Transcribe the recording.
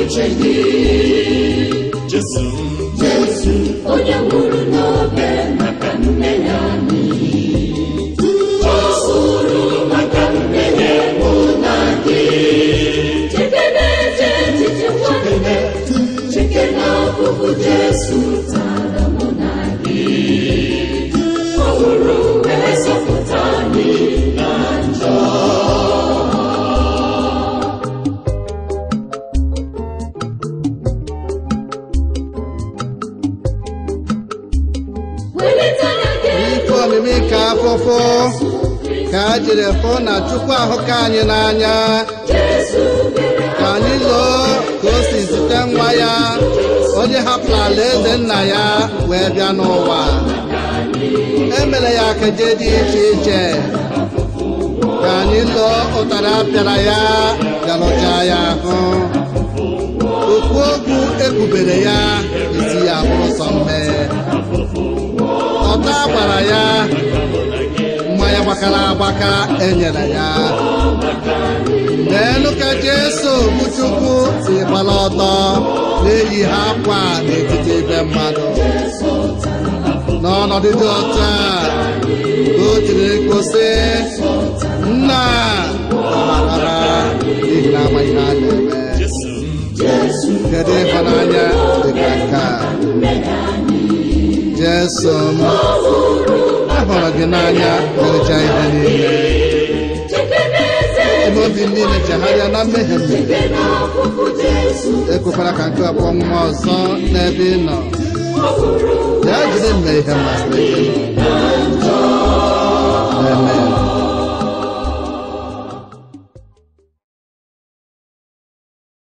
uche gị Jesu Jesu onye nwụrụ n'obe maka mmehie anyị ọ nwụrụ maka mmehie mụ na gị chekene eche echiche nwanne chekene ọkụkụ Jesu tara mụ na gị ọ nwụrụ wee zọpụta anyị na njọ welite anya gị Ife omimi ka afụfụ ka a jiri fụ na Chukwu ahụka anyị n'anya Jesu bịara ka anyị loo ka o si zite nwa ya onye hapụrụ ala eze nna ya wee bịa n'ụwa emere ya keje dị iche iche ka anyị loo ụtara apịara ya bịarụcha ya ahụ okwu okwu ekubere ya isi ya bụrụ sọ mmee ọta gbara ya mmanya gbakara agbaka enyere ya n'elu ka Jesu bụ Chukwu si gbara ọtọ na-eyi ha akwa n'etiti ebe mmadụ n'ọnọdụ dị otu a o jiri gosi nna ọghara n'ihi na amaghị ha na-eme Jesu kedu ịhụnanya dị ka nke a Jesu m ahụrụ gị n'anya merecha ihe niile chekene eze ebe obi m niile chegharịa na mmehie m chekene ọkụkụ Jesu ekwekwara ka nke ọkpọ nwa ọzọ n'ebe ị nọ ọ nwụrụ ya jiri mme ihe masịrị gị